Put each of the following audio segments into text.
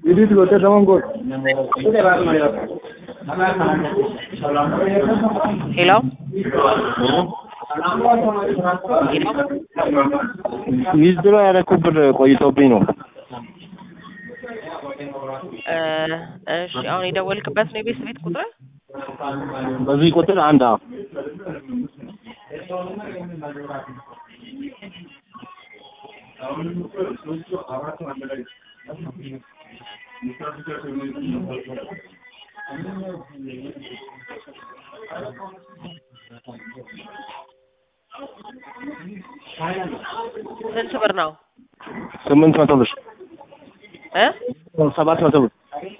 Didi gote tamam gol. ሄሎ ሄሎ ዊዝድሮ ያደረኩት ብር ቆይቶብኝ ነው። እ እሺ አሁን የደወልክበት ነው የቤት ቤት ቁጥር? በዚህ ቁጥር አንድ አዎ ስንት ብር ነው ስምንት መቶ ብር እ ሰባት መቶ ብር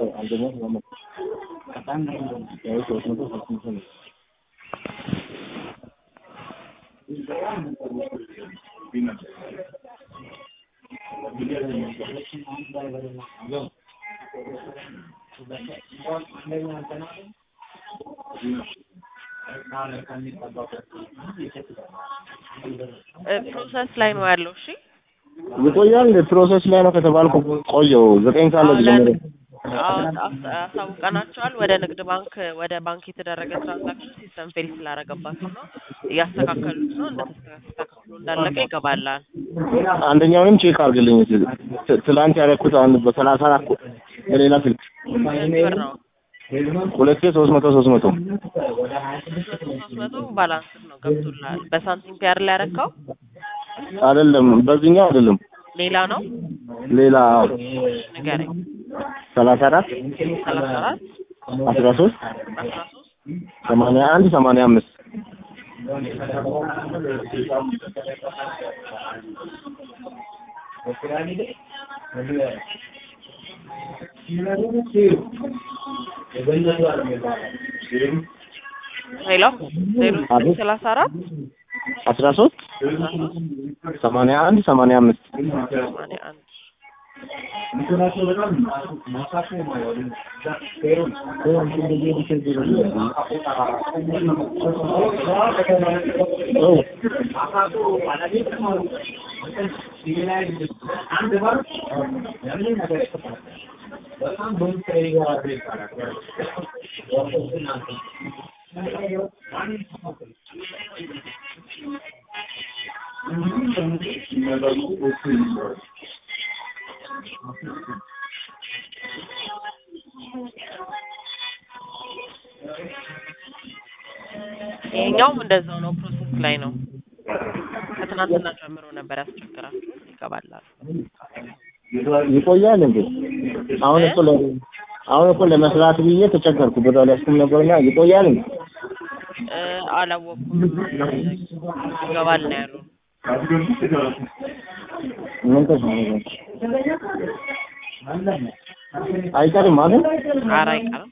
እ ፕሮሰስ ላይ ነው ያለው። እሺ ይቆያል። ፕሮሰስ ላይ ነው ከተባልኩ ቆየው ዘጠኝ ሰዓት ላይ ጀመረ። አዎ አስ- አሳውቀናቸዋል። ወደ ንግድ ባንክ ወደ ባንክ የተደረገ ትራንዛክሽን ሲስተም ፌል ስላደረገባቸው ነው እያስተካከሉት ነው። እንደተስተካክሎ እንዳለቀ ይገባላል። አንደኛውንም ቼክ አድርግልኝ እስኪ። ት- ትላንት ያደረኩት አንድ በሰላሳ አራት በሌላ ስልክ ስንት ብር ነው? ሁለቴ ሶስት መቶ ሶስት መቶ ሶስት መቶ ባላንስ ነው ገብቶልሃል። በሳንቲም ፔር ላይ ያረካው አይደለም፣ በዚህኛው አይደለም፣ ሌላ ነው። ሌላ ንገረኝ። ሰላሳ አራት ሰላሳ አራት አስራ ሶስት አስራ ሶስት ሰማንያ አንድ ሰማንያ አምስት ሄሎ ዜሮ ዘጠኝ ሰላሳ አራት አስራ ሶስት ሰማንያ አንድ ሰማንያ አምስት ሰማንያ አንድ ይሄኛውም እንደዛው ነው። ፕሮሰስ ላይ ነው። ከትናንትና ጀምሮ ነበር ያስቸግራችሁ። ይገባላል። ይቆያል እንዴ? አሁን እኮ ለ አሁን እኮ ለመስራት ብዬ ተቸገርኩ። ብር አልያዝኩም ነበርና ይቆያል እንዴ? እ አላወኩም። ይገባል ነው ያሉ። ምን ተሰማኝ? አይቀርም ማለት ኧረ አይቀርም።